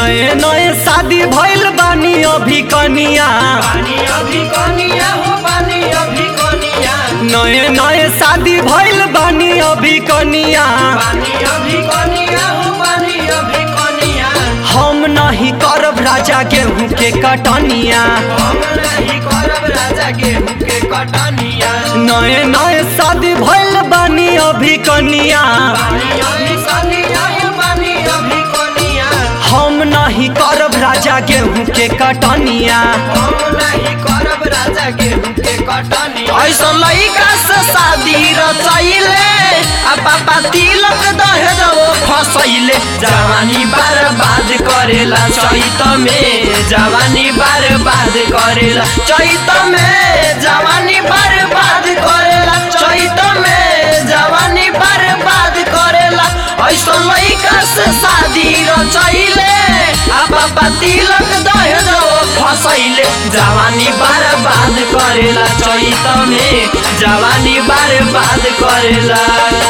नए नए शादी भइल बानी अभी कनिया बानी अभी कनिया हो बानी अभी कनिया नए नए शादी भइल बानी अभी कनिया बानी अभी कनिया हो बानी अभी कनिया हम नहीं करब राजा गेहूं के कटनिया हम नहीं करब राजा गेहूं के कटनिया नए नए शादी भइल बानी अभी कनिया बानी अभी कनिया हो बानी अभी कनिया हम नहीं करब राजा गेहूं के कटनिया हम नहीं करब राजा गेहूं के कटनिया ऐसा लइका से शादी रचैले आ पापा तिलक दहेज वो फसैले जवानी बर्बाद करेला चैत में जवानी बर्बाद करेला चैत में जवानी बर्बाद करेला चैत में जवानी बर्बाद करेला ऐसा लइका से शादी रचैले आ पापा तिलक दहेज वो फसैले जवानी बर्बाद करेला चैत में जवानी बर्बाद करेला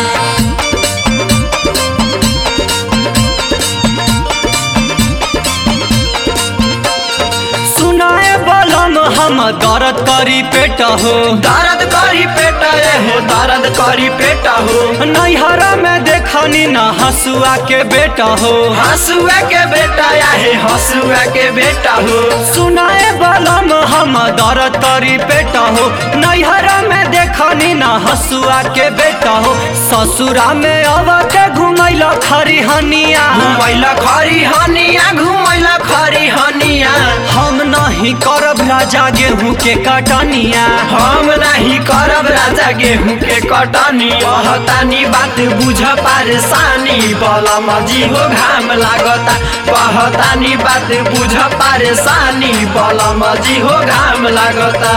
सुनाए बलम हम दर्द करी पेट हो दर्द करी पेट हो दर्द करी पेट हो नैहरा में देखनी न हसुआ के बेटा हो हसुआ के बेटा या है हसुआ के बेटा हो सुनाए बलम हम दर्द करी पेट हो नैहरा में देखनी न हसुआ के बेटा हो ससुरा में अब के घुमैल खरी हनिया घुमैला खरी हनिया घुमैला खरी हनिया हम नहीं करब राजा गेहूं के कटनिया हम नहीं करब राजा गेहूं के कटनी कहतानी बात बुझ परेशानी बलम जी हो घाम लागता कहतानी बात बुझ परेशानी बलम जी हो घाम लागता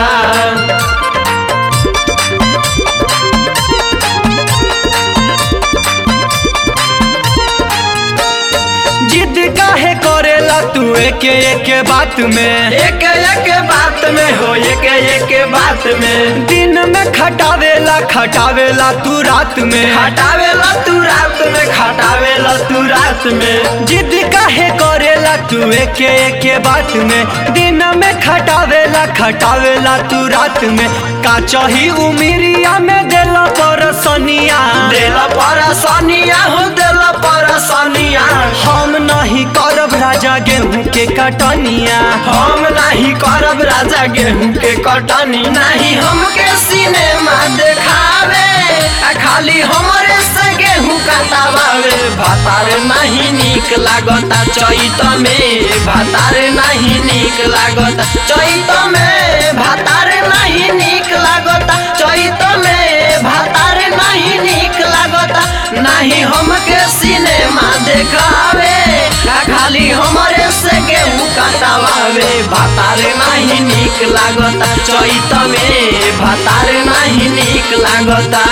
जिद काहे करेला तू एके एके बात में एक एक बात में हो एक एक बात में दिन में खटावेला खटावेला तू रात में खटावेला तू रात में खटावेला तू रात में जिद काहे करेला तू एके एके बात में दिन में खटावेला खटावेला तू रात में का चाही उमिरिया में देला परसनिया देला परसनिया हो देला परसनिया हम नहीं करब राजा गेहूं के कटनिया हम नहीं करब राजा गेहूं के कटनी नहीं हमके सिनेमा देखावे आ खाली हमरे से गेहूं कटावे भातार नहीं नीक लागता चैत में भातार नहीं नीक लागता चैत में भातार नहीं नीक लागता चैत में भातार नहीं नीक लागता नहीं हमके सिनेमा देखावे आ खाली हमरे से गेहूं कटावे भातार नहीं नीक लागता चैत में भातार नहीं नीक लागता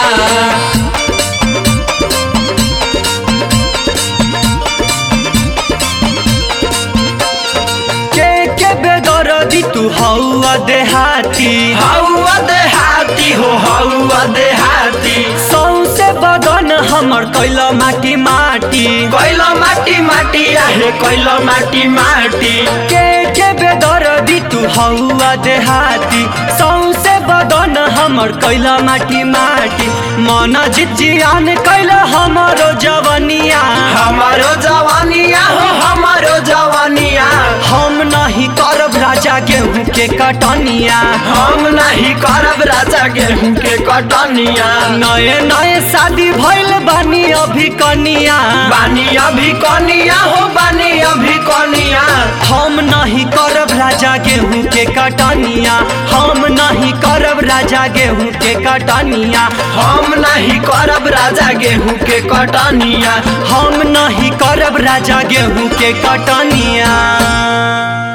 के के बेदरदी तू हौआ देहाती हौआ देहाती हो हौआ देहाती सौसे बदन हमर कैला माटी माटी कैलो माटी माटी आहे कैलो माटी माटी के के बेदरदी तू हौआ देहाती सौसे बदन हमर कैला माटी माटी मन जिजियान कैला हमरो जवनिया हमारो जवानिया हो हमारो जवानिया हम नहीं करब राजा गेहूं के कटनिया हम नहीं करब राजा गेहूं के कटनिया नए नए शादी भइल बानी अभी कनिया बानी अभी कनिया हो बानी अभी कनिया हम नहीं करब राजा गेहूं के कटनिया हम नहीं करब राजा गेहूं के कटनिया हम नहीं करब राजा गेहूं के कटनिया हम नहीं करब राजा गेहूं के कटनिया